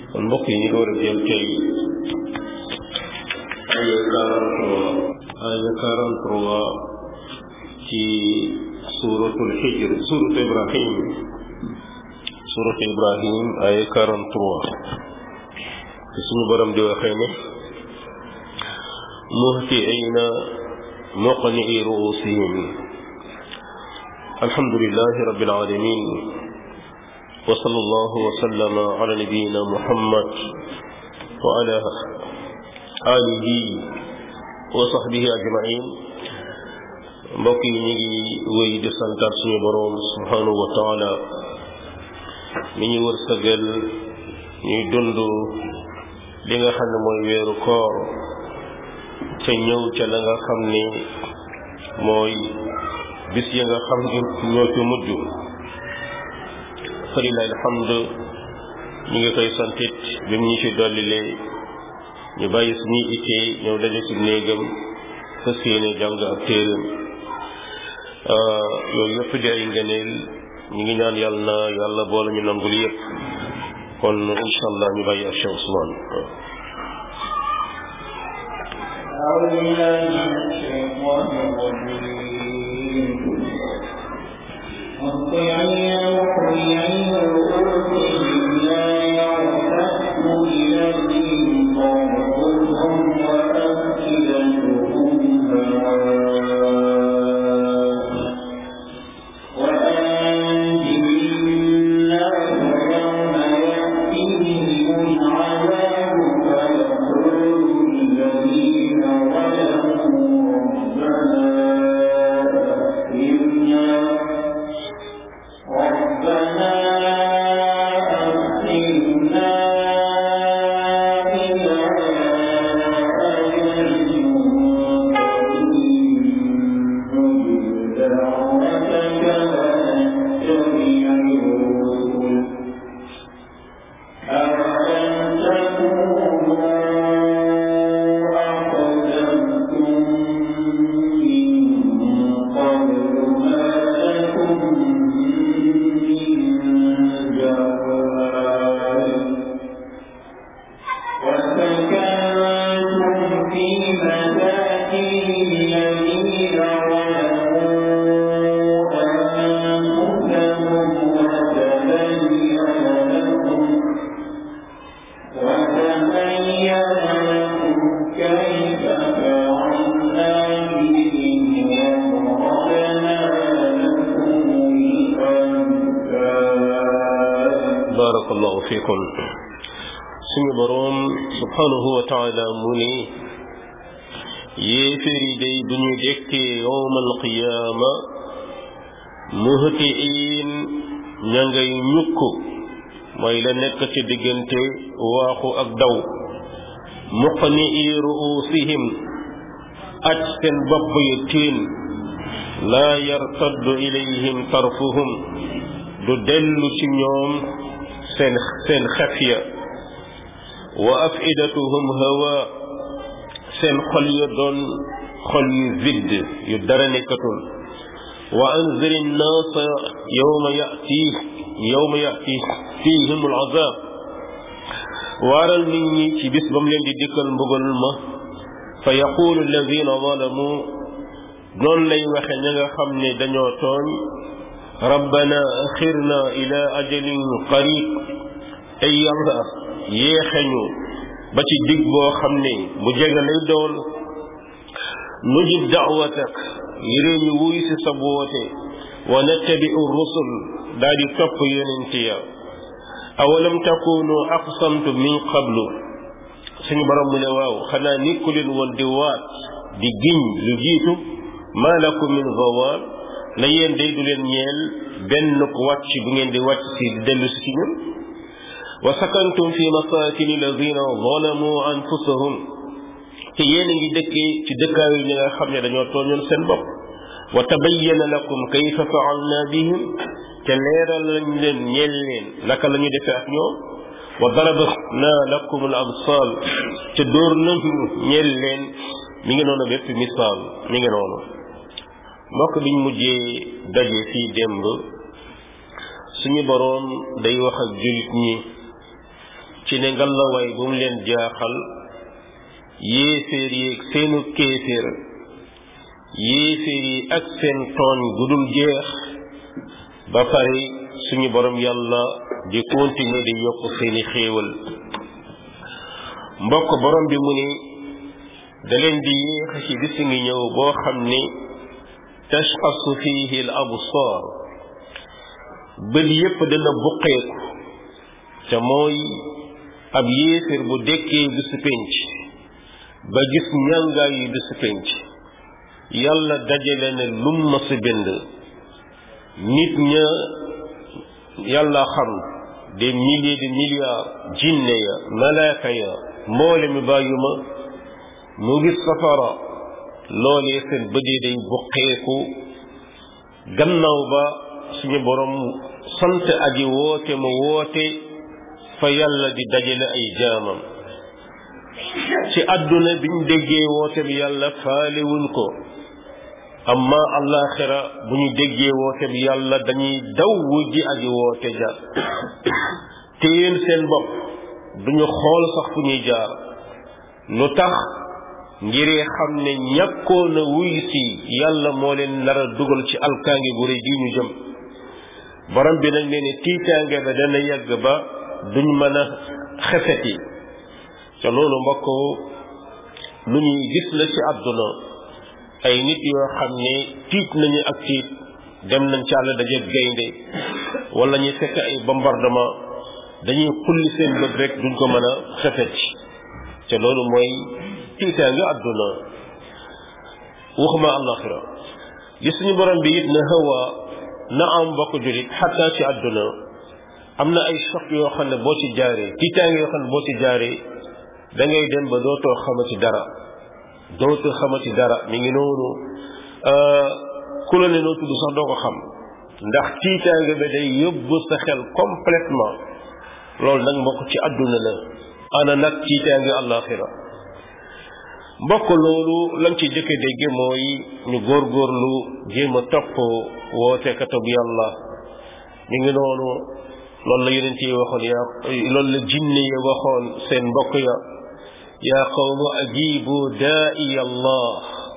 kon mbokk yi ñu door a jël tey aya quarante-trois aya quarante-trois ci suratul hijr surat ibrahim surat ibrahim aya quarante-trois ci suñu borom di waxee ne muhtiina muqni'i ru'usihim alhamdulillahi rabbil alamin wa sallallahu wa sallama ala nabiyyina muhammad wa ala alihi wa sahbihi ajma'in mbokk yi ñu ngi wéy di santaat suñu boroom subhanahu wa taala mi ñu wërsëgal ñuy dund li nga xam ne mooy weeru koor ca ñëw ca la nga xam ne mooy bis ya nga xam ne ñoo ci mujj falilahi alhamd ñu ngi koy santit bi mu ñu ci dollilee ñu bàyyi suñuy ittee ñëw daje ci néegam fas yéene jàng ak téeram yooyu yëpp di ay ngëneel ñu ngi ñaan yàlla na yàlla boole ñu nangul yëpp kon incha allah ñu bàyyi ak Cheikh Ousmane أعوذ بالله من الشيطان الرجيم مطيعين مقنعين رؤوسهم لا يرتد إليهم طرفهم وأفئدتهم هواء وأنذر الناس يوم يأتيهم العذاب فيقول الذين ظلموا ربنا أخرنا ربنا أخرنا إلى أجل قريب نجب دعوتك ونتبع الرسل أولم تكونوا أقدمتم من قبل ما لكم من جواب وسكنتم في مساكن الذين ظلموا أنفسهم وتبين لكم وتبين لكم كيف فعلنا بهم وضربنا لكم الأمثال barakallahu fikum suñu boroom subhanahu wa taala mu ne yéeféer yi day duñu dekkee yowmal qiyaama muhtiin ña ngay ñukk mooy la nekk ci diggante waaxu ak daw muqni'i ru'usihim aj seen bopp yi tiin laa yartaddu ilayhim tarfuhum du dellu ci ñoom seen seen xef ya wa afidatuhum hawa seen xol ya doon xol yu vide yu dara nekkatul wa anzir nnaasa yawma yati yawma yati fihim alazab waaral nit ñi ci bis ba mu leen di dikkal mbugal ma fa yaqulu alladina zalamu noonu lay waxe ña nga xam ne dañoo tooñ rabbana axirna ila ajalin qarib ay yàlla yéexeñu ba ci dig boo xam ne bu jege lay doon nujib da'watak yére ñu wuy si sa woote wa nattabi'u rusul daal di topp yonent ya awalam takunu aqsamtu min qablu suñu borom mu ne waaw xanaa nikku leen woon di waat di giñ lu jiitu ma lakum min zawal na yéen day du leen ñeel benn ko wàcc bu ngeen di wàcc si di dellu si ci ñun wa sakantum fi masakini alladina zalamu anfusahum te yéen a ngi dëkkee ci dëkkaayu ñi nga xam ne dañoo tooñoon seen bopp wa tabayyana lakum kayfa faalna bihim te leeral lañ leen ñeel leen naka la ñu defee ak ñoom wa darabna lakum al amsal te dóor nañu ñeel leen mi ngi noonu bépp misaal mi ngi noonu mbokk biñ mujjee daje fii démb suñu boroom day wax ak jullit ñi ci ne ngalawaay bu mu leen jaaxal yéeféer yi ak seenu kéeféer yéeféer yi ak seen tooñ gudul jeex ba pare suñu borom yàlla di continuer di yokk seeni xéewal mbokk borom bi mu ni da leen di yéex ci bis ngi ñëw boo xam ni tashxasu fihi al absar bët yépp dana buqeeku te mooy ab yéeféer bu dekkee bisu penc ba gis ñàngaay yi bisu penc yàlla dajale ne lum ma si bind nit ña yàlla xam des milliers de milliards jinne ya malaaka ya mboole mi bàyyuma mu gis safara loolee seen bëdee day buqeeku gannaaw ba suñu borom sant aji woote mu woote fa yàlla di dajale ay jaamam ci àdduna biñ déggee woote bi yàlla faale wuñ ko amma allaxira bu ñu déggee woote bi yàlla dañuy daw wujji aji woote ja te yéen seen bopp duñu xool sax fu ñuy jaar lu tax ngiree xam ne ñàkkoon a wuy si yàlla moo leen nar a dugal ci alkaange gu rëy gi ñu jëm borom bi nag nee ne tiitaange ba dana yàgg ba duñ mën a xefeti te loolu mbokk lu ñuy gis la ci àdduna ay nit yoo xam ne tiit nañu ak tiit dem nañ ci àll daje gaynde wala ñu fekk ay bombardement dañuy xulli seen bët rek duñ ko mën a xefeti te loolu mooy tiitaange àdduna waxuma àllaxira li suñu borom bi it na hawa na am mbokk julit xataa ci àdduna am na ay choc yoo xam ne boo ci jaaree tiitaange yoo xam ne boo ci jaaree da ngay dem ba dootoo xamati dara dootoo xamati dara mi ngi noonu ku la ne noo tudd sax doo ko xam ndax tiitaange bi day yóbbu sa xel complètement loolu nag mbokk ci àdduna la ana nag tiitaange àllaaxira mbokk loolu lañ ci jëkke dégge mooy ñu góorgóorlu jéem a topp woote katub yàlla mi ngi noonu loolu la yonent yi waxoon yaa loolu la jinne yi waxoon seen mbokk ya yaa qawmu ajibu daai allah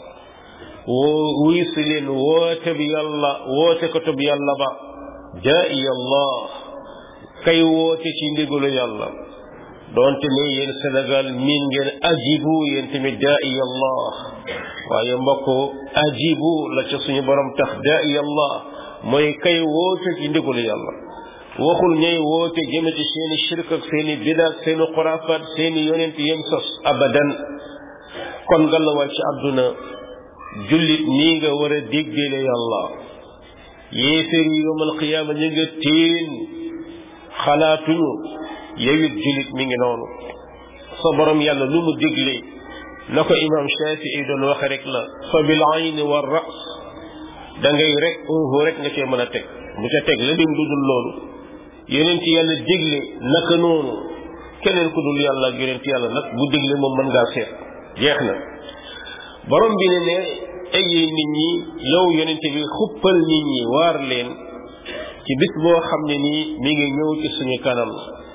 woo wuy si leen woote bi yàlla woote katub yàlla ba daai allah kay woote ci ndigalu yàlla doonte ne yéen Sénégal miin ngeen ajibu yéen tamit daai allah waaye mbokk ajibu la ca suñu borom tax daai allah mooy kay woote ci ndigalu yàlla waxul ñay woote jëme ci seeni shirk ak seeni bida ak seeni xuraafaat seeni yonent yem sos abadan kon ngalawaay ci àdduna jullit nii nga war a déggale yàlla yéeféer yi yowmal qiyaama ñu nga teen xalaatuñu yowit jullit mi ngi noonu sa borom yàlla lu mu digle na ko imam shafii doon waxe rek la fa bil ayni wa ras da ngay rek uhu rek nga cee mën a teg bu ca teg la dim dudul loolu yonent yàlla digle naka noonu keneen ku dul yàlla ak yonent yàlla nag bu digle moom mën ngaa seet jeex na borom bi ne ne ay nit ñi yow yonent bi xuppal nit ñi waar leen ci bis boo xam ne nii mi ngi ñëw ci suñu kanam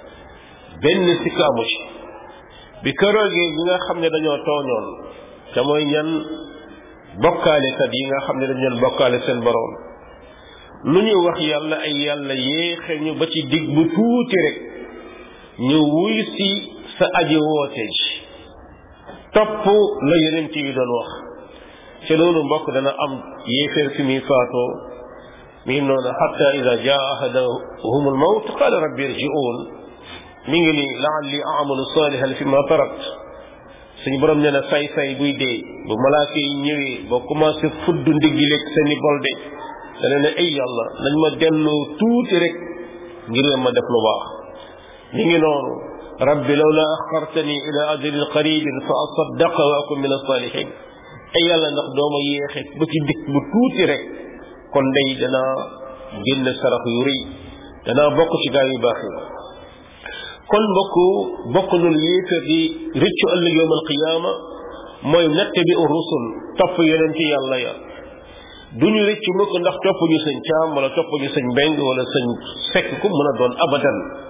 benn sikk amu ci bi këroogee ñi nga xam ne dañoo tooñoon te mooy ñan bokkaalekat yi nga xam ne dañu doon bokkaale seen borom lu ñu wax yàlla ay yàlla yéexe ñu ba ci digg bu tuuti rek ñu wuy si sa aji woote ji topp la yonent yi doon wax ci loolu mbokk dana am yéeféer fi muy faatoo mi ngi noonu xatta ida jaa ahadahum almawt qala rabbi irji'un mi ngi ni laalli amalu salihan fi ma tarakt suñu borom nee na say say buy dee bu malaaka yi ñëwee ba commencé fudd ndiggi lekk seeni bolde dana ne ay yàlla nañ ma delloo tuuti rek ngir ma def lu baax mi ngi noonu rabbi lawla axartani ila ajalin qaribin fa asaddaqa wa akun min asalihin ay yàlla ndax dooma yéexe ba ci dikk bu tuuti rek kon day danaa génn sarax yu rëy danaa bokk ci gaa yu baax yi kon mbokk bokk nul yéefar di rëccu ëllëg yowm alqiyaama mooy natt bi rusul topp yeneen ci yàlla ya duñu rëccu mukk ndax topp ñu sëñ caam wala topp ñu sëñ mbeng wala sëñ fekk ku mën a doon abadan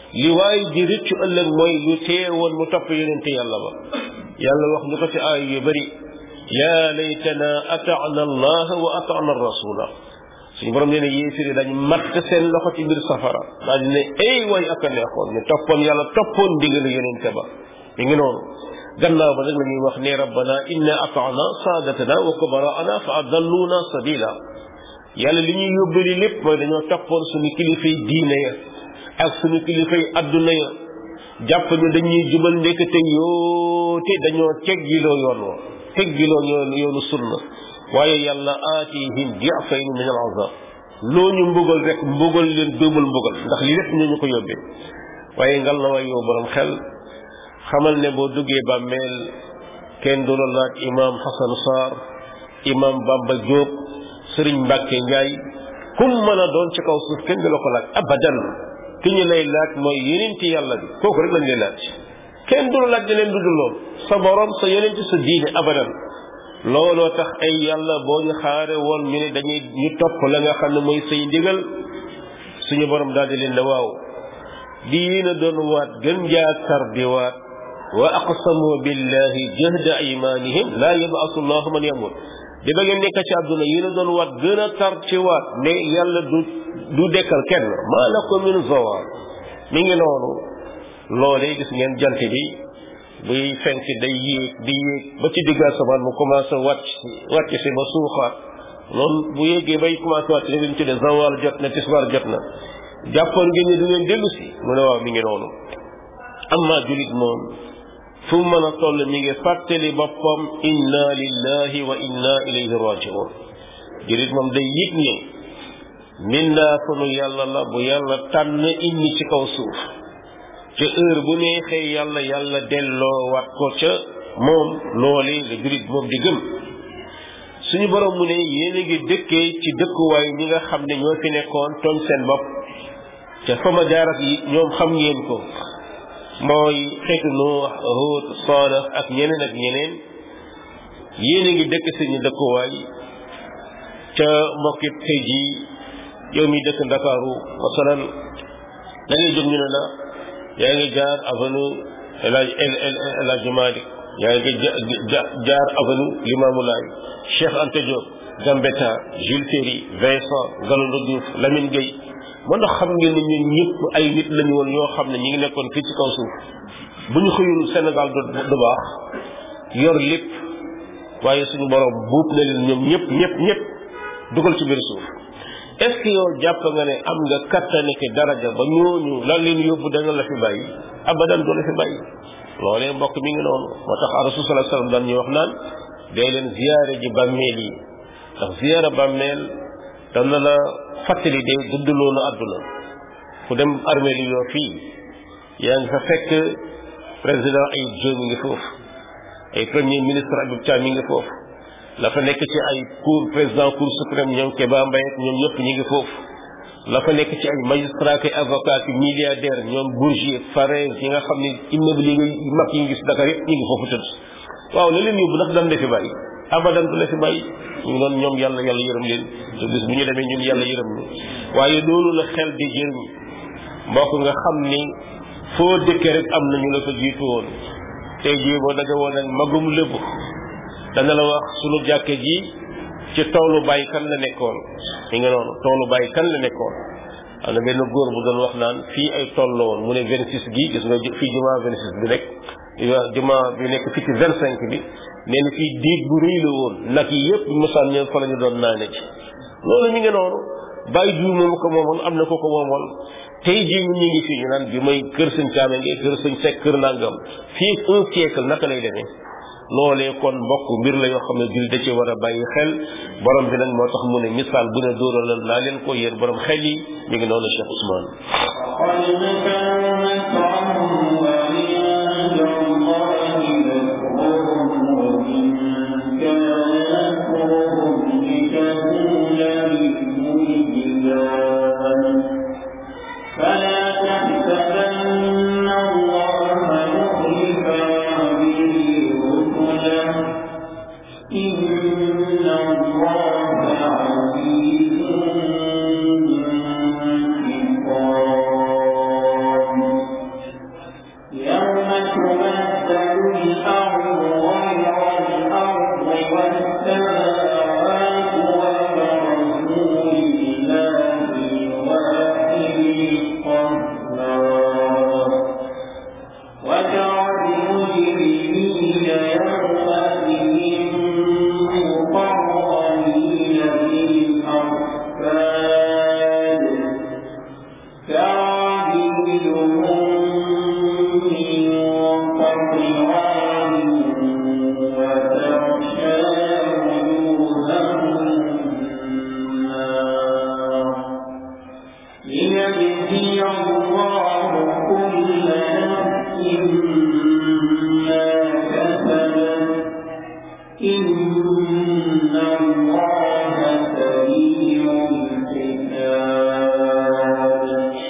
li waay di rëccu ëllëg mooy lu teewoon mu topp yonente yàlla ba yàlla wax ñu ko ci aay yu bëri yaa laytana ataana allah wa ataana rasula suñu borom nee na yéefiri dañ matt seen loxo ci biir safara daa di ne ay way ak a neexoon ñu toppoon yàlla toppoon ndigalu yonente ba mi ngi noonu gannaaw ba nag la ñuy wax ne rabbana inna ataana saadatana wa kubaraana fa adalluuna sabila yàlla li ñuy yóbbali lépp mooy dañoo toppoon suñu kilifay diine ya ak suñu kilifay adduna ya jàpp ne dañuy jubal ndekete yoo te dañoo teggiloo yoon wa teggiloo yoon yoonu sunna waaye yàlla aatihim diafayni min al azab loo ñu mbugal rek mbugal leen dóobal mbugal ndax li lépp ñu ñu ko yóbbee waaye ngal la waay yow borom xel xamal ne boo duggee bàmmeel kenn du la laaj imam Hassan Sarr imam Bamba Diop Sëriñ Mbàkke Njaay kum mën a doon ci kaw suuf kenn du la ko laaj abadan ki ñu lay laaj mooy yonenti yàlla bi kooku rek lañ lay laaj kenn du la laaj leen du dul lool sa borom sa yonenti sa diine abadan looloo tax ay yàlla boo ñu xaare woon ñu ne dañuy ñu topp la nga xam ne mooy say ndigal suñu borom daal di leen ne waaw di yéen a doon waat gën jaa tar di waat wa aqsamu billahi jahda aymanihim laa yabaasu llahu man yamut di ba ngeen nekk ci àdduna yéen a doon waat gën a tar ci waat ne yàlla du du dekkal kenn maa lakum min zawal mi ngi noonu loolee gis ngeen jant bi buy fenk day yéeg di yéeg ba ci digg asamaan mu commencé wàcc wàcc si ba suuxaat loolu bu yéegee bay commencé wàcc ne ñu tuddee zawal jot na tisbaar jot na jàppoon ngeen ne du ngeen dellu si mu ne waaw mi ngi noonu amma julit moom fu mu mën a toll mi ngi fàttali boppam inna lillahi wa inna ilayhi rajiun julit moom day yëg ne mindaa sunu yàlla la bu yàlla tànn indi ci kaw suuf ca heure bu neexee yàlla yàlla delloo wat ko ca moom loole la julit moom di gëm suñu borom mu ne yéen a ngi dëkkee ci dëkkuwaay ñi nga xam ne ñoo fi nekkoon tooñ seen bopp ca fama jaarat yi ñoom xam ngeen ko mooy xeetu Nuux Huud Saalix ak ñeneen ak ñeneen yéen a ngi dëkk suñu dëkkuwaay ca mbokkit tey jii yow mi dëkk Ndakaaru masalan da ngay jóg ñu ne la yaa ngi jaar avenue El Hadj El Hadj Malick yaa ngi jaar avenue Limamou Laye Cheikh Anta Diop Gambetta Jules Ferry Vincent Galandou Diouf Lamine Gueye moo ndax xam ngeen ne ñun ñëpp ay nit lañu woon ñoo xam ne ñi ngi nekkoon fii ci kaw suuf bu ñu xëyul Sénégal du du baax yor lépp waaye suñu borom buub na leen ñoom ñëpp ñëpp ñëpp dugal ci biir suuf est ce que yow jàpp nga ne am nga kattane ki daraja ba ñooñu lan leen yóbbu dana la fi bàyyi abadan du la fi bàyyi loolee mbokk mi ngi noonu moo tax rasul sallallahu alayhi wasallam daan ñu wax naan day leen ziyaare ji bàmmeel yi ndax ziyaara bàmmeel dana la fàttali de gudduloo na àdduna ku dem armée li yoo fii yaa ngi fa fekk président Ayib Diop mi ngi foofu ay premier ministre Habib Thiam mi ngi foofu la fa nekk ci ay cour président cour suprême ñoom Kéba Mbaye ñoom ñëpp ñi ngi foofu la fa nekk ci ay magistrat ki avocat ki milliardaire ñoom Bourgier Fares yi nga xam ne immeuble yi mag yi ngi gis Dakar yëpp ñi ngi foofu tëdd waaw la leen yóbbu ndax dan la fi bàyyi abadan du la fi bàyyi ñu ngi noonu ñoom yàlla yàlla yërëm leen te bis bu ñu demee ñun yàlla yërëm ñu waaye loolu la xel di jëriñ mbokk nga xam ni foo dëkkee rek am na ñu la fa jiitu woon tey jii boo daje woon ak magum lébu dana la wax sunu jàkke ji ci toolu bàyyi kan la nekkoon mi nga noonu toolu bàyyi kan la nekkoon am na benn góor bu doon wax naan fii ay tool la woon mu ne 26 gi gis nga fii jumaa 26 bi nekk jumaa bi nekk fii ci 25 bi nee na fii diig bu rëy la woon nag yi yëpp mosaan ñëw fa la ñu doon naane ci loolu mi ngi noonu bàyyi jiw moom ko moomoon am na ko ko moomoon tey jii ñun ñu ngi fii ñu naan bi may kër sëñ caame ngay kër sëñ sekk kër nangam fii un siècle naka lay demee loolee kon mbokk mbir la yoo xam ne jul da ci war a bàyyi xel borom bi nag moo tax mu ne misaal bu ne dóoralal naa leen ko yéen borom xel yi mi ngi noonu Cheikh Ousmane فلا تحسبن الله مخلف وعده رسله إن الله عزيز انتقام تبدل الأرض غير الأرض والسماوات وبرزوا لله الواحد القهار وترى المجرمين يومئذ مقرنين في الأصفاد كراهيهم من قطران وتغشى وجوههم النار ليجزي الله كل نفس ما كسبت إن الله سريع الحساب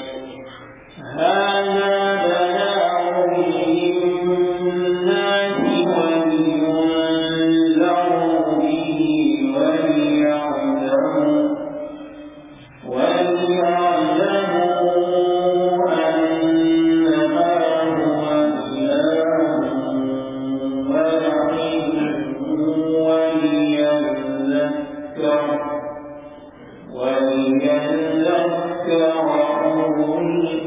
هذا بلاغ للناس ولينذروا به وليعلموا وليعلموا أنما هو إله واحد وليذكر وليذكر أولو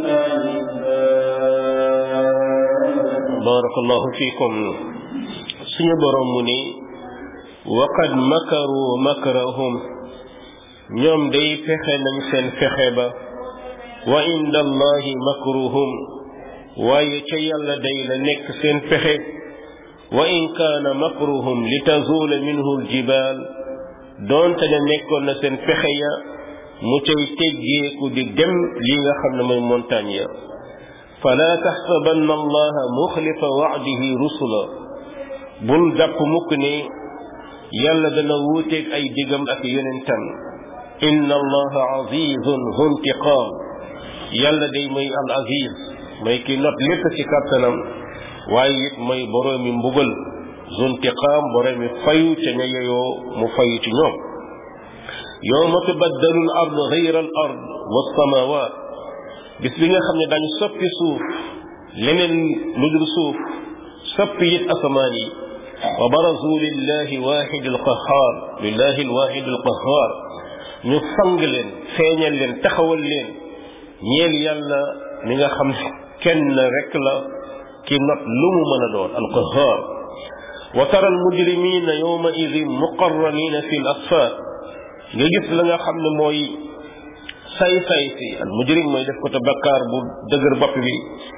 الألباب barakallahu fikum suñu borom mu ni waqad makaru makrahum ñoom day fexe nañ seen fexe ba wa inda allahi makruhum waaye ca yàlla day la nekk seen fexe wa in kaana makruhum li tazuula minhu aljibal doonte ne nekkoon na seen fexe ya mu cay teggeeku di dem li nga xam ne mooy montagne ya fala taxsabanna allaha muxlifa wacdihi rusula bul jàpp mukk ne yàlla dana wuuteeg ay digam ak yonentam inna allaha azizun huntiqaam yàlla day mooy al aziz mooy ki not lépp ci kàttanam waaye it mooy boroomi mbugal zuntiqaam boroomi fayu ca ña yeyoo mu fayu ci ñoom yowma tubaddalu al ard gayra al ard wassamawat bis bi nga xam ne dañ soppi suuf leneen lu dul suuf soppi it asamaan yi wa barazu lillahi wahid alqahar lillahi alwahid alqahar ñu fang leen feeñal leen taxawal leen ñeel yàlla mi nga xam kenn rek la ki not lu mu mën a doon alqahar wa tara almujrimina yawma idin muqarranina fi alasfar nga gis la nga xam ne mooy say say si al mujrim mooy def ko te bakkaar bu dëgër bopp bi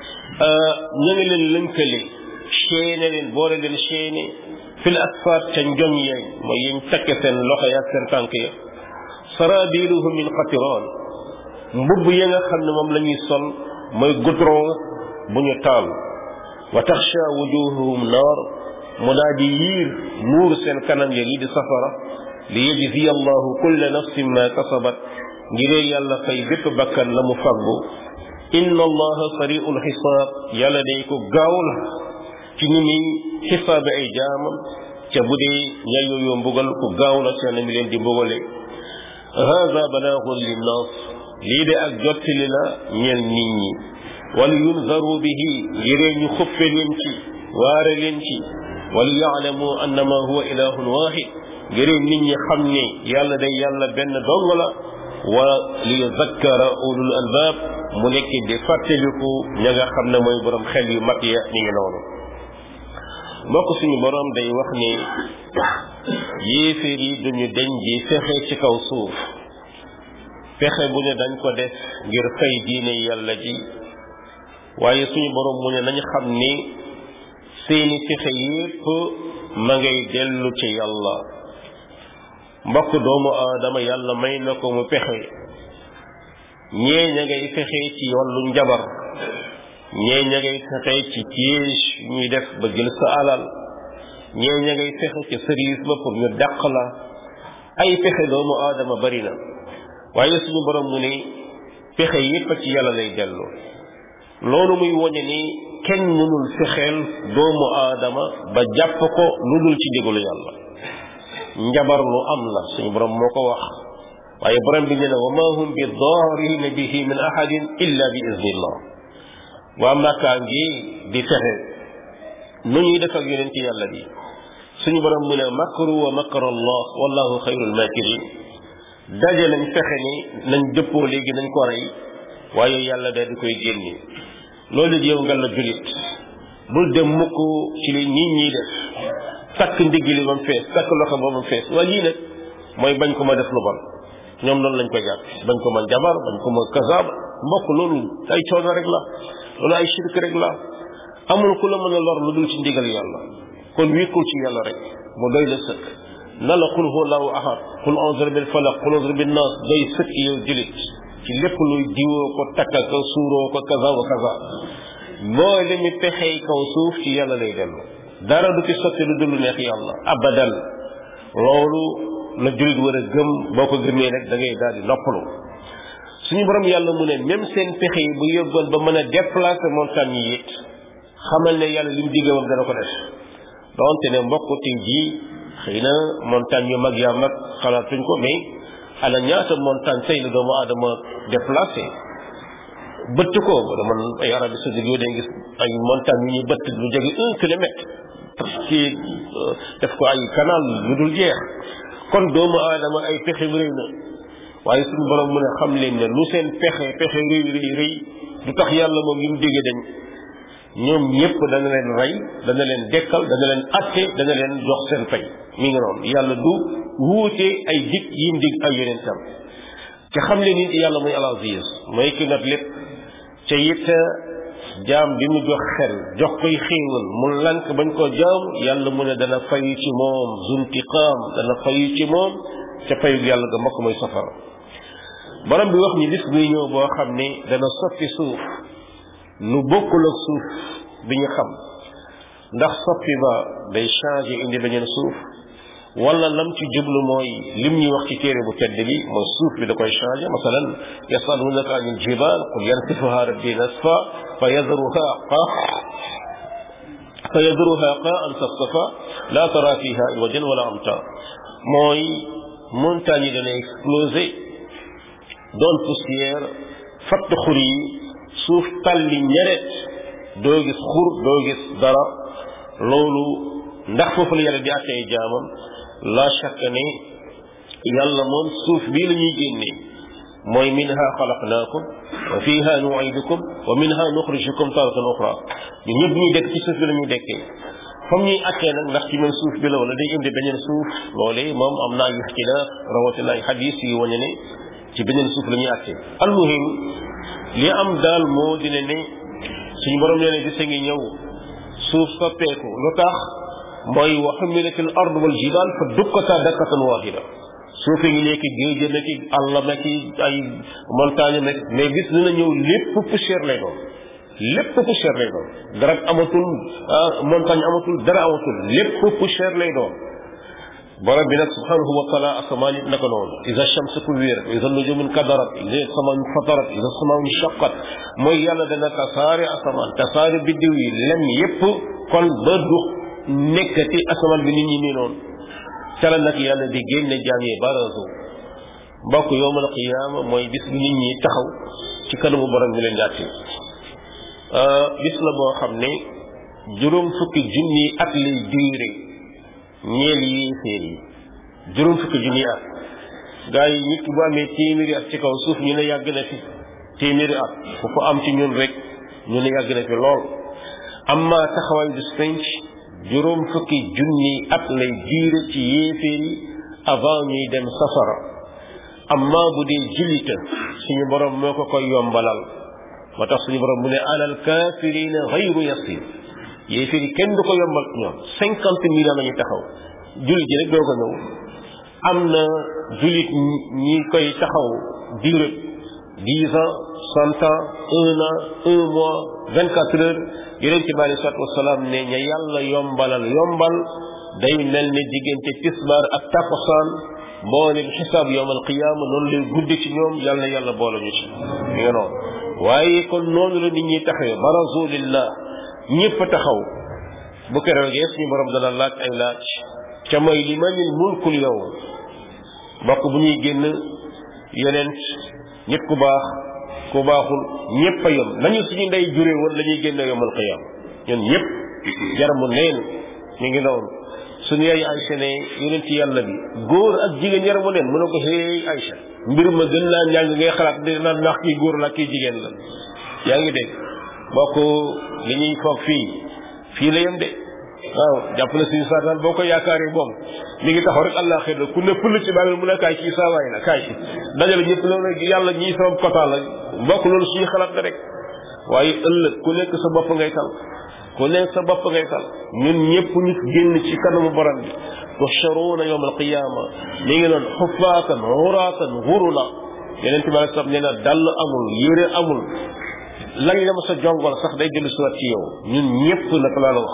ñu ngi leen lënkale chaine leen boole leen chaine fil asfaat ca njoñ yeeg mooy yiñ takke seen loxo ya ak seen tànk ya sarabiluhu min qatiran mbubb ya nga xam ne moom la ñuy sol mooy goudron bu ñu taal wa taxsha wujuhuhum naar mu daa di yiir muur seen kanam ya yi di safara li yajzi allahu kulla nafsin ma kasabat ngiree yàlla fay bépp bakkan la mu faggu inna allaha sari'ul xisaab yàlla day ko gaaw la ci ni muy xisaabe ay jaamam ca bu dee ña yooyu mbugal ku gaaw la ca na mi leen di mbugale hada balaagun linnaas lii de ak jottali la ñeel nit ñi wal yunzaru bihi ngiree ñu xuppe leen ci waare leen ci wal yaalamu annama huwa ilahun waxid ngiree nit ñi xam ne yàlla day yàlla benn dong la wa li yuzakkara ulul albab mu nekk di fàttaliku ña nga xam ne mooy borom xel yu mat ya ni ngi noonu mbokk suñu borom day wax ni yéeféer yi duñu deñ di fexe ci kaw suuf fexe bu ne dañ ko def ngir fay diine yàlla ji waaye suñu borom mu ne nañ xam ni seeni fexe yépp ma ngay dellu ci yàlla mbokk doomu aadama yàlla may na ko mu pexe ñee ña ngay fexe ci wàllu njabar ñee ña ngay fexe ci piège ñuy def ba jël sa alal ñee ña ngay fexe ci service ba pour ñu dàq la ay pexe doomu aadama bari na waaye suñu borom mu ne pexe yépp ci yàlla lay dellu loolu muy woñe ni kenn mënul fexeel doomu aadama ba jàpp ko lu dul ci ndigalu yàlla njabar lu am la suñu borom moo ko wax waaye borom bi nee na wa ma hum bi daarina bihi min ahadin illa bi iznillah waa makkaa ngi di fexe nu ñuy def ak yonent yàlla bi suñu borom mu ne makru wa makar allah wallahu xayrul makirin daje nañ fexe ni nañ dëppoo léegi nañ ko rey waaye yàlla daal di koy génne loolu di yow nga la julit bul dem mukk ci li nit ñi def takk ndigg li ba mu fees takk loxo ba mu fees waaye lii nag mooy bañ ko ma def lu bon ñoom noonu lañ ko jàpp bañ ko ma jabar bañ ko ma kasaab mbokk loolu ay coono rek la loolu ay shirk rek la amul ku la mën a lor lu dul ci ndigal yàlla kon wékkul ci yàlla rek mu doy la sëkk na la qul huwa allahu ahad qul a'udhu bil falaq qul a'udhu bin nas doy sëkk yow julit ci lépp luy diwoo ko takka ko suuroo ko kaza wa kaza moo li mi pexey kaw suuf ci yàlla lay dellu dara du ci sotti lu dul neex yàlla abadan loolu la julit war a gëm boo ko gëmee rek da ngay daal di noppalu suñu borom yàlla mu ne même seen pexe yi bu yóbboon ba mën a déplacer montagne yi it xamal ne yàlla li mu digge woon dana ko def donte ne mbokk tey jii xëy na montagne yu mag yaa mag xalaatuñ ko mais ana ñaata montagne tey la doomu aadama déplacé bëtt ko wala man ay Arabie Saoudite yoo day gis ay montagne yu ñuy bëtt lu jege un kilomètre ci def ko ay canal yu dul jeex kon doomu aadama ay pexe réy na waaye suñu borom mu ne xam leen ne lu seen pexe pexe réy réy réy du tax yàlla moom li mu déggee dañ ñoom ñëpp dana leen rey dana leen dekkal dana leen atte dana leen jox seen fay mi ngi noonu yàlla du wuute ay dig yim dig ay yonentam te xam leen ni yàlla muy al aziz mooy ki nag lépp ca it jaam bi mu jox xel jox koy xéewal mu lank bañ ko jaam yàlla mu ne dana fayu ci moom zuntiqaam dana fayu ci moom ca fayu yàlla ga mbokk mooy safara borom bi wax ni bis buy ñëw boo xam ne dana soppi suuf nu bokkul ak suuf bi ñu xam ndax soppi ba day changé indi beneen suuf wala lam ci jublu mooy lim ñuy wax ci téere bu tedd bi mooy suuf bi da koy changé masalan yasalunaka anil jibal qul yansifuha rabbi nasfa fa yadruha qa fa yadruha qaan safsafa la tara fiha iwajan wala amta mooy montagne yi dana explosé doon poussière fatt xur yi suuf talli ñeret doo gis xur doo gis dara loolu ndax foofu la yàlla di attee jaamam la shakka ne yàlla moom suuf bii la ñuy génnee mooy minha xalaqnaakum wa fiha nuidukum wa minha nuxrijukum taratan uxra ñu ñëpp ñuy dekk ci suuf bi la ñuy dekkee comme ñuy attee nag ndax ci même suuf bi la wala day indi beneen suuf loolee moom am naa ay ixtilaaf rawatina ay xadis yu wane ne ci beneen suuf la ñuy attee almuhim li am daal moo dina ne suñu borom nee ne bisa ngi ñëw suuf soppeeku lu tax mooy wa xumilatil ard wal jibal fa dukkata dakkatan wahida suuf ngi nekk géej na ki àll na ki ay montagne na mais bis dina ñëw lépp poussière lay doon lépp poussière lay doon dara amatul montagne amatul dara amatul lépp poussière lay doon borom bi nag subhanahu wa taala asamaan it naka noonu isa shamsu kuwirat isa nujumun kadarat isa samaan fatarat isa samaan shaqat mooy yàlla dana tasaare asamaan tasaare biddiw yi lem yépp kon ba du nekkati asamaan bi nit ñi nii noonu ca la nag yàlla di génne jaam yi barazo mbokk yowmal qiyaama mooy bis bi nit ñi taxaw ci kanamu borom bi leen jàtte bis la boo xam ne juróom fukki junni at lay diire ñeel yi féer yi juróom fukki junni at gaa yi nit ki bu amee téeméeri at ci kaw suuf ñu ne yàgg na fi téeméeri at ku ko am ci ñun rek ñu ne yàgg na fi lool amma taxawaay bis penc juróom fukki junni at lay diire ci yéeféer yi avant ñuy dem safara amma bu dee jullita suñu borom moo ko koy yombalal moo tax suñu borom mu ne alal kafirina xayru yasir yéeféer yi kenn du ko yombal ñoom cinquante mille ans lañu taxaw jullit ji rek doo ko ñëw am na jullit ñi koy taxaw durée dix ans cent ans un an un mois vingt quatre heures yonent bi alei salatu wasalaam ne ña yàlla yombalal yombal day mel ne diggante tisbaar ak takkusaan mboolem xisaab yowm alqiyaama noonu lay guddi ci ñoom yàlla na yàlla boole ñu ci mi nga noonu waaye kon noonu la nit ñi taxawee barazu lillah ñëpp taxaw bu keroogee suñu borom dana laaj ay laaj ca mooy li manil mulkul yow mbokk bu ñuy génn yeneen nit ku baax ku baaxul ñëpp a yem nañu suñu ndey jure woon la ñuy génne yomal qiyam ñun ñëpp yaramu neen mi ngi noonu suñu yaay Aïcha ne yonent yàlla bi góor ak jigéen yaramu neen mu ne ko hey Aïcha mbir ma gën naa njàng ngay xalaat di naan ndax kii góor la kii jigéen la yaa ngi dégg bokk li ñuy foog fii fii la yem de waaw jàpp na suñu saa daal boo ko yaakaaree moom mi ngi taxaw rek allah xëy na ku ne pëll ci bàmmeel mu ne kaay kii saa waay la kaay dajale ñëpp loolu rek yàlla ñii sama kotaan la mbokk loolu suñu xalaat la rek waaye ëllëg ku nekk sa bopp ngay tal ku nekk sa bopp ngay tal ñun ñëpp ñu génn ci kanamu borom bi tuhsharuuna yawma alqiyaama mi ngi noon xufaatan xuraatan xurula yeneen bi alei nee na dall amul yére amul lañ la ma sa jongol sax day dellu siwaat ci yow ñun ñëpp nag laa la wax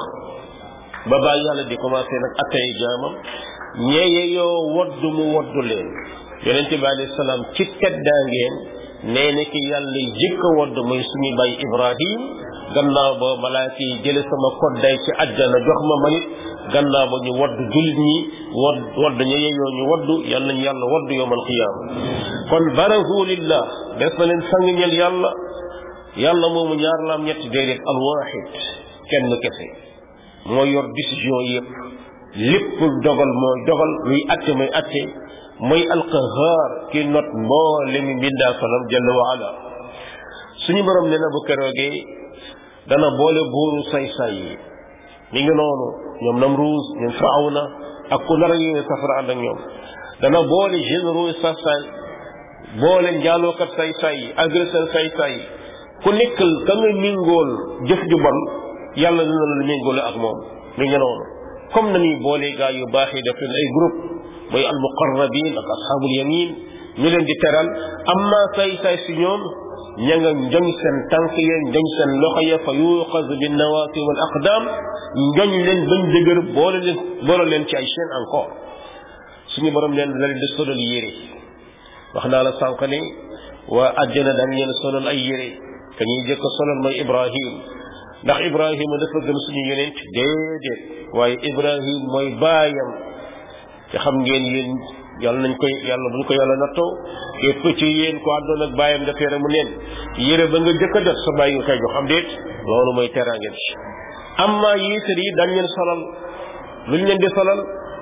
ba bàyyi yàlla di commencé nag attay jaamam ñeeye yoo waddu mu waddu leen yonente bi alayhi salaam ci teddaa ngeen nee na ki yàlla jëkk a wadd mooy suñu bàyyi ibrahim gannaaw ba malaaka yi jële sama kodday ci àjjana jox ma manit gannaaw ba ñu wadd jullit ñi wadd wadd ña yeyoo ñu waddu yal nañu yàlla wadd yowmal qiyaama kon barazu lillah des na leen sang ñel yàlla yàlla moomu ñaar laam ñetti déedéet alwaxid kenn kese mooy yor décision yëpp lépp dogal mooy dogal luy atte mooy atte mooy alqahaar ki not mboole mi mbindaa fanam jalla wa ala suñu borom nee na bu keroogee dana boole buuru say-say yi mi ngi noonu ñoom Namruus ñoom Firawna ak ku nar a yéene safara ànd ak ñoom dana boole généraux say-say boole njaalookat say-say yi agresseur say-say yi ku nekkal ka nga mingool jëf ju bon yàlla dina la méngóole ak moom mi ngi noonu comme na ñuy boolee gaa yu baax yi def leen ay groupe mooy al muqarrabin ak ashabul yamin ñu leen di teral amma say say si ñoom ña nga njoñ seen tànk ya njoñ seen loxo ya fa yuqaz bin nawasi wal aqdam njoñ leen bañ dëgër boole leen boole leen ci ay chaîne encore suñu borom leen la leen di solal yére wax naa la sànq ne waa àjjana dañ leen solal ay yére ka ñuy jëkk solal mooy ibrahim ndax ibrahima dafa gën suñu yonent déedéet waaye ibrahim mooy baayam te xam ngeen yéen yàlla nañ koy yàlla buñ ko yàlla nattoo képp ci yéen ko àndoon ak baayam daf yére mu neen yére ba nga jëkk a def sa bàyyi nga koy jox xam déet loolu mooy teraange bi amma yéesar yi dañ leen solal luñ leen di solal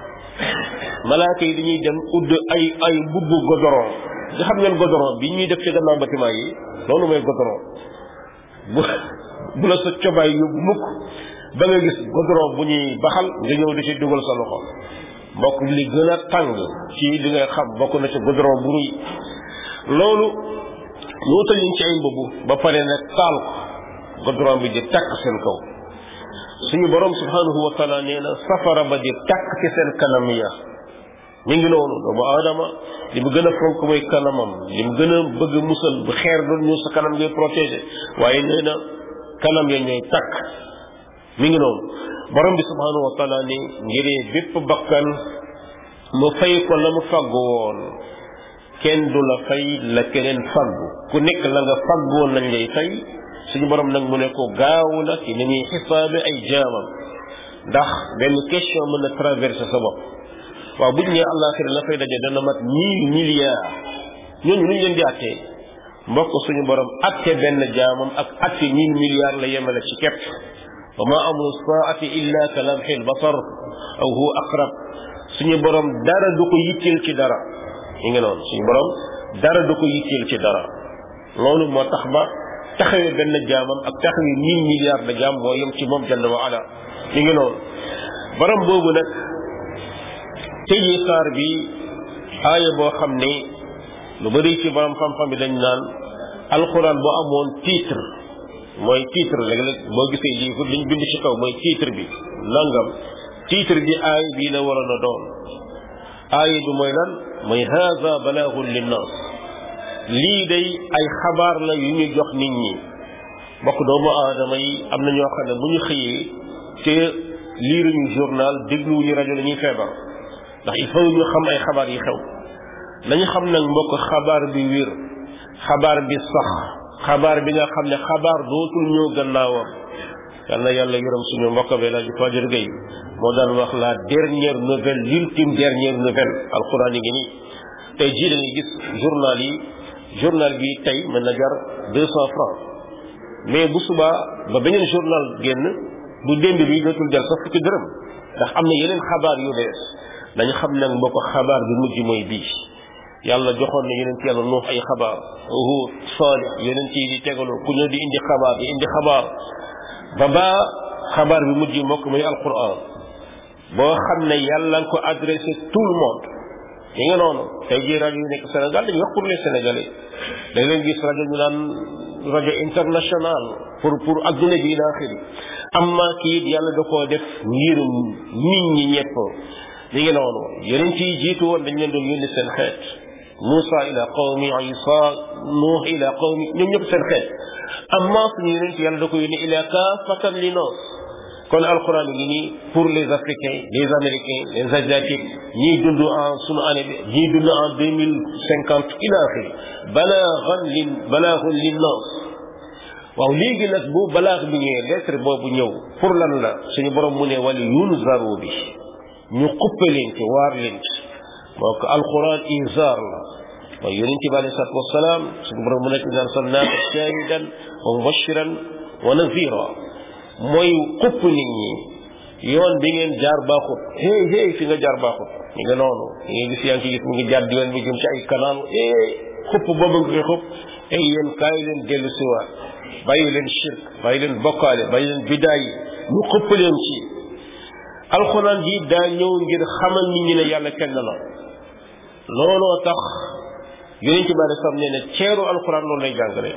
malaaka yi dañuy dem udd ay ay mbubbu godoron nga xam ngeen godoron bi ñuy def ci gannaaw bâtiment yi loolu mooy godoron bu bu la sa cobaay yóbbu mukk ba nga gis goudron bu ñuy baxal nga ñëw di ci dugal sa loxo mbokk li gën a tàng ci li nga xam bokk na ci goudron bu ruy loolu ñu wutal leen ci ay mbubb ba pare nag taal ko goudron bi di takk seen kaw suñu borom subhanahu wa taala nee na safara ba di takk ci seen kanam ya mi ngi noonu doomu aadama li mu gën a fonk mooy kanamam li mu gën a bëgg musal bu xeer doon ñu sa kanam ngay protéger waaye nee na kanam ya ñooy takk mi ngi noonu borom bi subhanahu wa taala ni ngiree bépp bakkan mu fay ko la mu faggu woon kenn du la fay la keneen faggu ku nekk la nga faggu woon lañ lay fay suñu borom nag mu ne ko gaaw na ci ni ñuy xisaabe ay jaamam ndax benn question mën na traverser sa bopp waaw buñ ne àllaaxira la fay daje dana mat mille milliards ñooñu nuñ leen di attee mbokk suñu borom atte benn jaamam ak atte mille milliards la yemale ci képp wa ma amru saati illa ka lamxil basar aw huwa aqrab suñu borom dara du ko yitteel ci dara yi ngi noonu suñu borom dara du ko yitteel ci dara loolu moo tax ba taxawee benn jaamam ak taxawee mille milliards de jaam moo yem ci moom jalla wa ala yi ngi noonu borom boobu nag tëjee saar bi aaya boo xam ne lu bari ci borom xam-xam bi dañ naan alxuraan bu amoon titre mooy titre léeg-léeg boo gisee lii liñ bind ci kaw mooy titre bi nangam titre bi aaya bii la waroon a doon aaya bi mooy lan mooy haza balaagun linnaas lii day ay xabaar la yu ñu jox nit ñi bokk doomu aadama yi am na ñoo xam ne bu ñu xëyee te liiruñu journal dégluwuñu rajo la ñuy feebar ndax il faut ñu xam ay xabaar yi xew nañu xam nag mbokk xabaar bi wér xabaar bi sax xabaar bi nga xam ne xabaar dootul ñëw gannaawam yal na yàlla yërëm suñu mbokk bi laaj Fajar Gueye moo daan wax la dernière nouvelle l'ultime dernière nouvelle alquran yi ngi nii tey jii da ngay gis journal yi journal bi tey mën na jar deux cent francs mais bu subaa ba beneen journal génn bu démb bi dootul jar sax fukki dërëm ndax am na yeneen xabaar yu bees dañu xam nag mbokk xabaar bi mujj mooy bii yàlla joxoon na yeneen ci yàlla nuux ay xabaar Huud Saalix yeneen ci di tegaloo ku ñëw di indi xabaar di indi xabaar ba ba xabaar bi mujj mbokk muy alquran boo xam ne yàlla nga ko adressé tout le monde yi nga noonu tey jii rajo yi nekk Sénégal dañuy wax pour les Sénégalais da leen gis rajo ñu naan rajo international pour pour adduna bi ila axiri amma kii it yàlla da koo def ngir nit ñi ñëpp li ngi noonu yeneen ci jiitu woon dañ leen doon yónni seen xeet Moussa ila qawmi Isa Nuux ila qawmi ñoom ñëpp seen xeet amma suñu yeneen ci yàlla da ko yónni ila kaafatan li noos kon alquran ngi nii pour les africains les américains les asiatiques ñiy dund en sunu année bi ñiy dund en deux mille cinquante ila axiri balaaxan lin balaaxun lin noos waaw léegi nag bu balaax bi ñëwee lettre boobu ñëw pour lan la suñu borom mu ne wala yunzaru bi ñu xuppe leen ci waar leen ci moo ko alquran inzar la mooy yonent bi alei salatu wasalaam suñu borom mu nekk naan salnaaka shahidan wa mubashiran wa nazira mooy xupp nit ñi yoon bi ngeen jaar baaxut hey hey fi nga jaar baaxut ñi nga noonu ñi nga gis yaa ngi ci gis mu ngi jaar di yoon bi jëm ci ay canal hey xupp boobu nga koy xupp ay yéen kaay leen dellu siwaat bàyyi leen shirk bàyyi leen bokkaale bàyyi leen bidaay yi ñu xupp leen ci alxuraan ji daa ñëw ngir xamal nit ñi ne yàlla kenn la looloo tax yonent bi alei salaam nee ne ceeru alxuraan loolu lay jàngale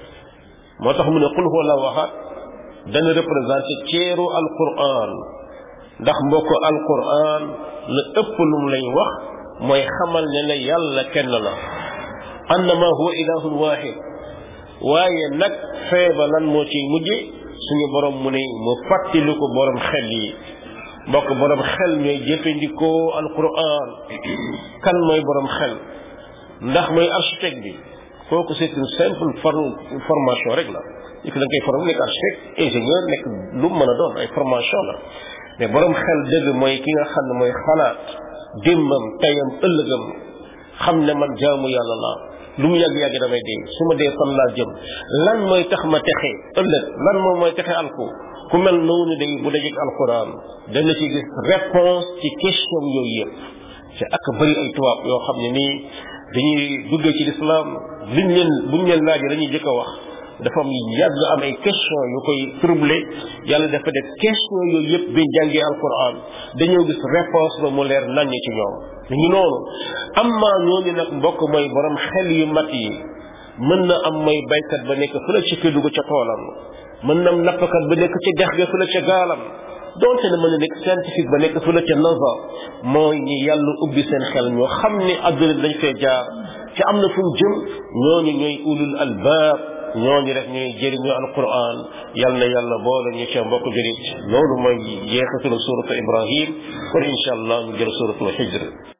moo tax mu ne qul huwa allahu ahad dana représenté ceeru alquran ndax mbokk alquran la ëpp lu mu lay wax mooy xamal ne la yàlla kenn la annama huwa ilahun wahid waaye nag feeba lan moo ciy mujje suñu borom mu ne mu fàttali ko borom xel yi mbokk borom xel ñooy jëfandikoo alquran kan mooy borom xel ndax mooy architecte bi kooku c'est une simple formation rek la il faut da nga koy formé nekk architecte ingénieur nekk lu mu mën a doon ay formation la mais borom xel dëgg mooy ki nga xam ne mooy xalaat démbam tayam ëllëgam xam ne man jaamu yàlla laa lu mu yàgg yàgg damay dee su ma dee fan laa jëm lan mooy tax ma texe ëllëg lan moom mooy texe alko ku mel noonu day bu dajeeg alquran dana ci gis réponse ci question yooyu yëpp ci ak bëri ay tubaab yoo xam ne nii dañuy duggee ci lislaam liñ leen buñ leen laajee dañuy jëkk a wax dafa am yàgg am ay question yu koy troublé yàlla dafa def question yooyu yëpp biñ jàngee alquran dañoo gis réponse ba mu leer naññ ci ñoom ñu ngi noonu amma ñooñu nag mbokk mooy borom xel yu mat yi mën na am mooy baykat ba nekk fële ca kër dugg ca toolam mën na am nappkat ba nekk ca dex ga fële ca gaalam donte ne mën na nekk scientifique ba nekk fële ca NASA mooy ñi yàlla ubbi seen xel ñoo xam ne adduna dañ fee jaar ci am na fu mu jëm ñooñu ñooy ulul albaab ñooñu rek ñuy jëriñu alquran yal na yàlla boole ñu ca mbokk jurit loolu mooy jeexitalu suratu ibrahim kon incha allah ñu jël suratu hijr